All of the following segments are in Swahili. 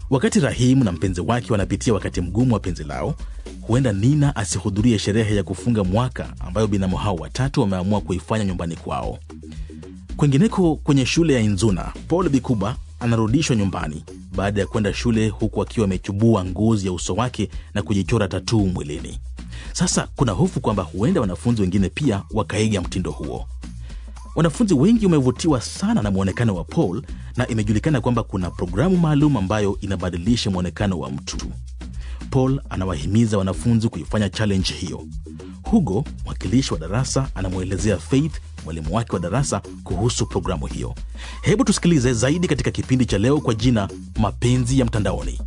Wakati Rahimu na mpenzi wake wanapitia wakati mgumu wa penzi lao, huenda Nina asihudhurie sherehe ya kufunga mwaka ambayo binamu hao watatu wameamua kuifanya nyumbani kwao. Kwingineko kwenye shule ya Inzuna, Paul Bikuba anarudishwa nyumbani baada ya kwenda shule huku akiwa amechubua ngozi ya uso wake na kujichora tatuu mwilini. Sasa kuna hofu kwamba huenda wanafunzi wengine pia wakaiga mtindo huo. Wanafunzi wengi wamevutiwa sana na mwonekano wa Paul na imejulikana kwamba kuna programu maalum ambayo inabadilisha mwonekano wa mtu. Paul anawahimiza wanafunzi kuifanya challenge hiyo. Hugo, mwakilishi wa darasa, anamwelezea Faith, mwalimu wake wa darasa, kuhusu programu hiyo. Hebu tusikilize zaidi katika kipindi cha leo kwa jina Mapenzi ya Mtandaoni.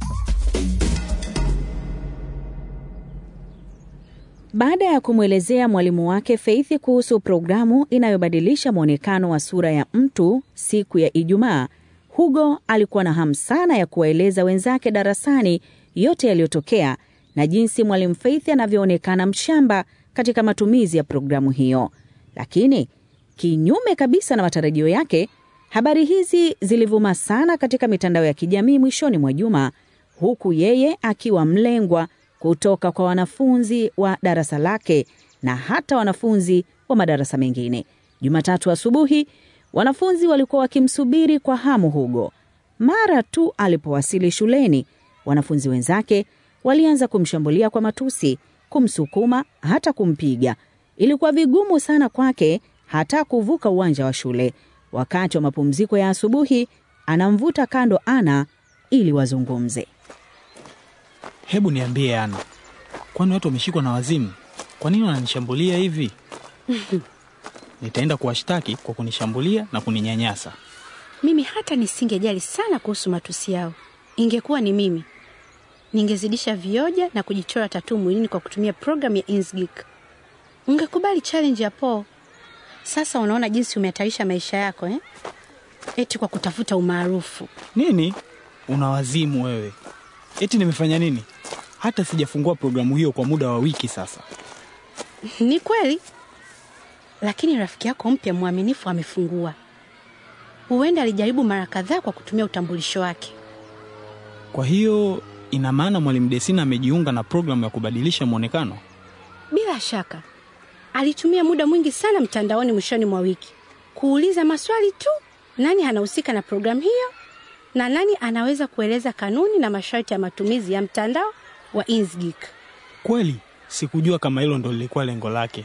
Baada ya kumwelezea mwalimu wake Faith kuhusu programu inayobadilisha mwonekano wa sura ya mtu siku ya Ijumaa, Hugo alikuwa na hamu sana ya kuwaeleza wenzake darasani yote yaliyotokea na jinsi mwalimu Faith anavyoonekana mshamba katika matumizi ya programu hiyo. Lakini kinyume kabisa na matarajio yake, habari hizi zilivuma sana katika mitandao ya kijamii mwishoni mwa juma, huku yeye akiwa mlengwa kutoka kwa wanafunzi wa darasa lake na hata wanafunzi wa madarasa mengine. Jumatatu asubuhi, wanafunzi walikuwa wakimsubiri kwa hamu Hugo. Mara tu alipowasili shuleni, wanafunzi wenzake walianza kumshambulia kwa matusi, kumsukuma, hata kumpiga. Ilikuwa vigumu sana kwake hata kuvuka uwanja wa shule. Wakati wa mapumziko ya asubuhi, anamvuta kando Ana ili wazungumze. Hebu niambie Ana, kwani watu wameshikwa na wazimu? Kwa nini wananishambulia hivi? Nitaenda kuwashtaki kwa kunishambulia na kuninyanyasa. Mimi hata nisingejali sana kuhusu matusi yao. Ingekuwa ni mimi, ningezidisha vioja na kujichora tatuu mwilini kwa kutumia programu ya Inkscape. Ungekubali challenge ya Paul. Sasa unaona jinsi umehatarisha maisha yako eh? Eti kwa kutafuta umaarufu. Nini? Una wazimu wewe? Eti nimefanya nini? Hata sijafungua programu hiyo kwa muda wa wiki sasa. Ni kweli, lakini rafiki yako mpya mwaminifu amefungua. Huenda alijaribu mara kadhaa kwa kutumia utambulisho wake. Kwa hiyo ina maana mwalimu Desina amejiunga na programu ya kubadilisha mwonekano? Bila shaka alitumia muda mwingi sana mtandaoni mwishoni mwa wiki kuuliza maswali tu, nani anahusika na programu hiyo na nani anaweza kueleza kanuni na masharti ya matumizi ya mtandao wa Inkscape. Kweli sikujua kama hilo ndo lilikuwa lengo lake.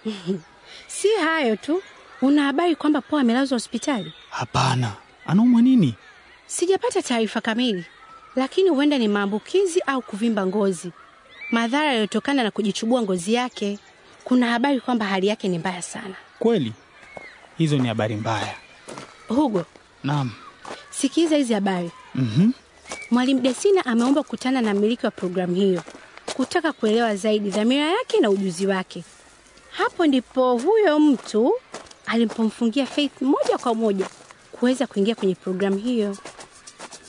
Si hayo tu, una habari kwamba Paul amelazwa hospitali? Hapana, anaumwa nini? Sijapata taarifa kamili, lakini huenda ni maambukizi au kuvimba ngozi, madhara yaliyotokana na kujichubua ngozi yake. Kuna habari kwamba hali yake ni mbaya sana. Kweli hizo ni habari mbaya. Hugo, Naam. sikiza hizi habari. Mhm. Mwalimu Desina ameomba kukutana na mmiliki wa programu hiyo kutaka kuelewa zaidi dhamira yake na ujuzi wake. Hapo ndipo huyo mtu alipomfungia Faith moja kwa moja kuweza kuingia kwenye programu hiyo.